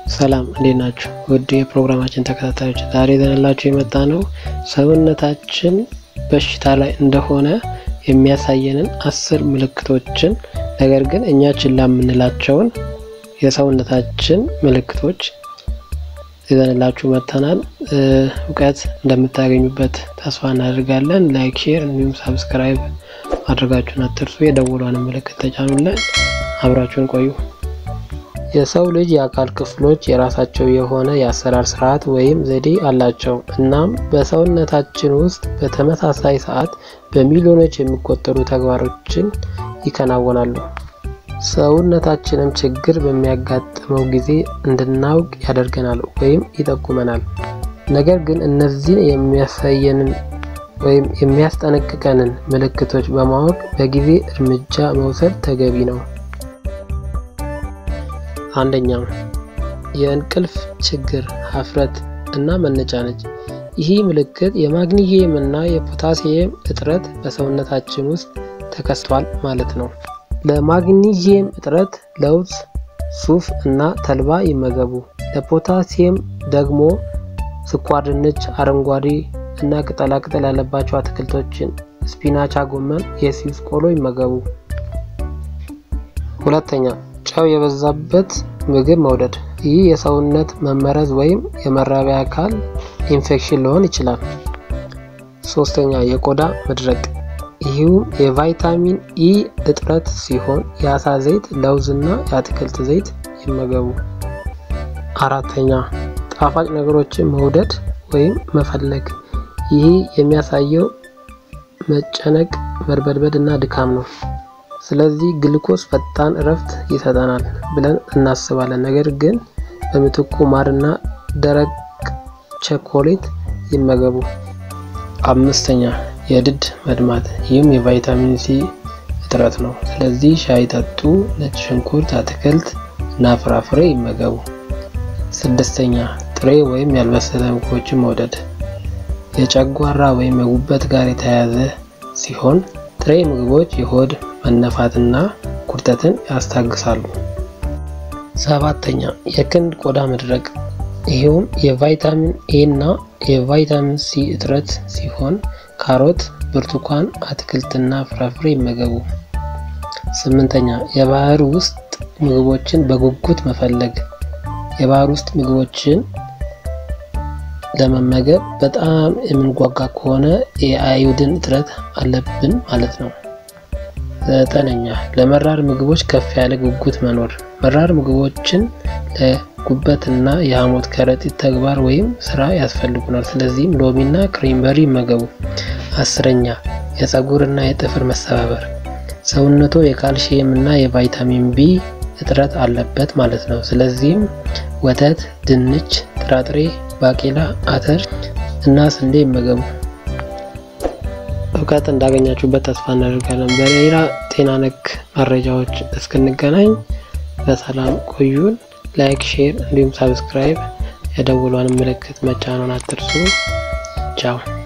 ሰላም እንዴት ናችሁ? ውድ የፕሮግራማችን ተከታታዮች ዛሬ ይዘንላችሁ የመጣ ነው ሰውነታችን በሽታ ላይ እንደሆነ የሚያሳየንን አስር ምልክቶችን ነገር ግን እኛ ችላ የምንላቸውን የሰውነታችን ምልክቶች ይዘንላችሁ መጥተናል። እውቀት እንደምታገኙበት ተስፋ እናደርጋለን። ላይክ፣ ሼር እንዲሁም ሳብስክራይብ ማድረጋችሁን አትርሱ። የደወሏን ምልክት ተጫኑለን። አብራችሁን ቆዩ። የሰው ልጅ የአካል ክፍሎች የራሳቸው የሆነ የአሰራር ስርዓት ወይም ዘዴ አላቸው። እናም በሰውነታችን ውስጥ በተመሳሳይ ሰዓት በሚሊዮኖች የሚቆጠሩ ተግባሮችን ይከናወናሉ። ሰውነታችንም ችግር በሚያጋጥመው ጊዜ እንድናውቅ ያደርገናል ወይም ይጠቁመናል። ነገር ግን እነዚህን የሚያሳየንን ወይም የሚያስጠነቅቀንን ምልክቶች በማወቅ በጊዜ እርምጃ መውሰድ ተገቢ ነው። አንደኛ የእንቅልፍ ችግር፣ ሀፍረት እና መነጫነጭ። ይህ ምልክት የማግኒዚየም እና የፖታሲየም እጥረት በሰውነታችን ውስጥ ተከስቷል ማለት ነው። ለማግኒዚየም እጥረት ለውዝ፣ ሱፍ እና ተልባ ይመገቡ። ለፖታሲየም ደግሞ ስኳር ድንች፣ አረንጓዴ እና ቅጠላቅጠል ያለባቸው አትክልቶችን፣ ስፒናቻ፣ ጎመን፣ የሲስ ቆሎ ይመገቡ። ሁለተኛ ጨው የበዛበት ምግብ መውደድ። ይህ የሰውነት መመረዝ ወይም የመራቢያ አካል ኢንፌክሽን ሊሆን ይችላል። ሶስተኛ የቆዳ መድረቅ። ይህም የቫይታሚን ኢ እጥረት ሲሆን የአሳ ዘይት፣ ለውዝ እና የአትክልት ዘይት ይመገቡ። አራተኛ ጣፋጭ ነገሮችን መውደድ ወይም መፈለግ። ይህ የሚያሳየው መጨነቅ፣ መርበድበድ እና ድካም ነው። ስለዚህ ግሉኮስ ፈጣን እረፍት ይሰጠናል ብለን እናስባለን። ነገር ግን በምትኩ ማርና ደረቅ ቸኮሌት ይመገቡ። አምስተኛ የድድ መድማት፣ ይህም የቫይታሚን ሲ እጥረት ነው። ስለዚህ ሻይ ጠጡ፣ ነጭ ሽንኩርት፣ አትክልት እና ፍራፍሬ ይመገቡ። ስድስተኛ ጥሬ ወይም ያልበሰለ ምግቦችን መውደድ፣ የጨጓራ ወይም የጉበት ጋር የተያያዘ ሲሆን ጥሬ ምግቦች የሆድ መነፋትና ቁርጠትን ያስታግሳሉ። ሰባተኛ የክንድ ቆዳ መድረቅ ይህም የቫይታሚን ኤ እና የቫይታሚን ሲ እጥረት ሲሆን ካሮት፣ ብርቱካን፣ አትክልትና ፍራፍሬ ይመገቡ። ስምንተኛ የባህር ውስጥ ምግቦችን በጉጉት መፈለግ የባህር ውስጥ ምግቦችን ለመመገብ በጣም የምንጓጓ ከሆነ የአዮዲን እጥረት አለብን ማለት ነው። ዘጠነኛ ለመራር ምግቦች ከፍ ያለ ጉጉት መኖር መራር ምግቦችን ለጉበትና የሐሞት ከረጢት ተግባር ወይም ስራ ያስፈልጉናል። ስለዚህም ሎሚና ክሬምበሪ ይመገቡ። አስረኛ የፀጉርና የጥፍር መሰባበር ሰውነቶ የካልሲየም እና የቫይታሚን ቢ እጥረት አለበት ማለት ነው። ስለዚህም ወተት፣ ድንች፣ ጥራጥሬ፣ ባቄላ፣ አተር እና ስንዴ ይመገቡ። እውቀት እንዳገኛችሁበት ተስፋ እናደርጋለን። በሌላ ጤና ነክ መረጃዎች እስክንገናኝ በሰላም ቆዩን። ላይክ፣ ሼር እንዲሁም ሳብስክራይብ የደውሏን ምልክት መጫኑን አትርሱ። ቻው